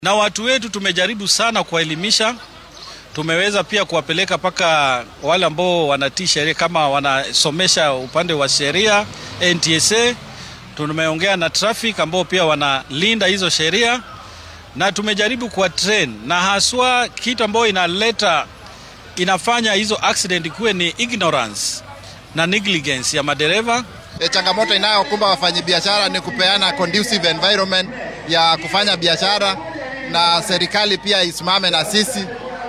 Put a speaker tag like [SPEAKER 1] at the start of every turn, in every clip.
[SPEAKER 1] na watu wetu tumejaribu sana kuwaelimisha. Tumeweza pia kuwapeleka mpaka wale ambao wanatii sheria kama wanasomesha upande wa sheria NTSA. Tumeongea na traffic ambao pia wanalinda hizo sheria, na tumejaribu kuwa train, na haswa kitu ambayo inaleta inafanya hizo accident kuwe ni ignorance na negligence ya madereva.
[SPEAKER 2] E, changamoto inayokumba wafanyabiashara ni kupeana conducive environment ya kufanya biashara, na serikali pia isimame na sisi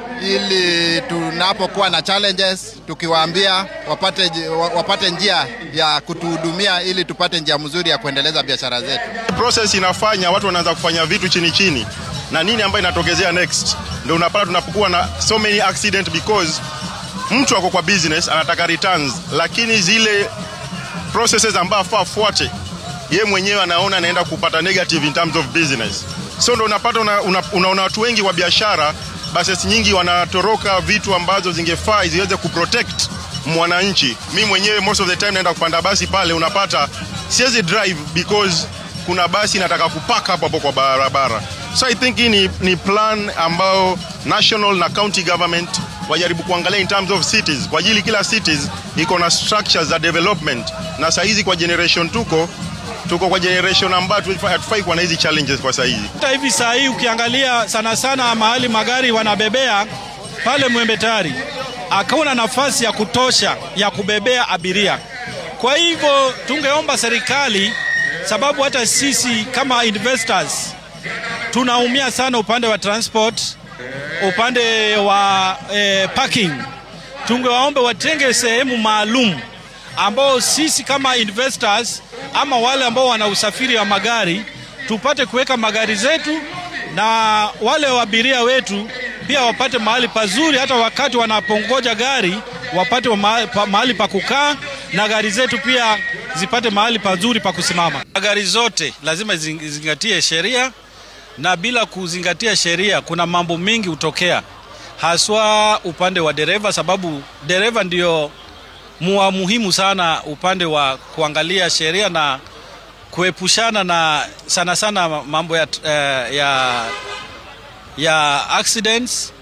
[SPEAKER 2] ili tunapokuwa na challenges tukiwaambia wapate, wapate njia ya kutuhudumia ili tupate njia mzuri ya kuendeleza biashara zetu.
[SPEAKER 3] Process inafanya watu wanaanza kufanya vitu chini chini, na nini ambayo inatokezea next, ndio unapata tunapokuwa na so many accident because mtu ako kwa business anataka returns, lakini zile processes ambayo afaa afuate ye mwenyewe anaona anaenda kupata negative in terms of business, so ndio unapata unaona una, una watu wengi wa biashara buses nyingi wanatoroka vitu ambazo zingefaa ziweze kuprotect mwananchi. Mi mwenyewe most of the time naenda kupanda basi pale, unapata siwezi drive because kuna basi nataka kupark hapo hapo kwa barabara. So I think hii ni, ni plan ambayo national na county government wajaribu kuangalia in terms of cities, kwa ajili kila cities iko na structures za development, na saa hizi kwa generation tuko tuko kwa generation ambayo hatufai kuwa na hizi challenges kwa saa hizi.
[SPEAKER 1] Hata hivi saa hii ukiangalia sana sana mahali magari wanabebea pale Mwembe Tayari akauna nafasi ya kutosha ya kubebea abiria. Kwa hivyo tungeomba serikali, sababu hata sisi kama investors tunaumia sana upande wa transport, upande wa eh, parking. Tungewaombe watenge sehemu maalum ambao sisi kama investors ama wale ambao wana usafiri wa magari tupate kuweka magari zetu na wale waabiria wetu pia wapate mahali pazuri, hata wakati wanapongoja gari wapate mahali pa kukaa, na gari zetu pia zipate mahali pazuri pa kusimama. Gari zote lazima zizingatie sheria, na bila kuzingatia sheria kuna mambo mengi hutokea, haswa upande wa dereva, sababu dereva ndio mua muhimu sana upande wa kuangalia sheria na kuepushana na sana sana mambo ya, ya, ya accidents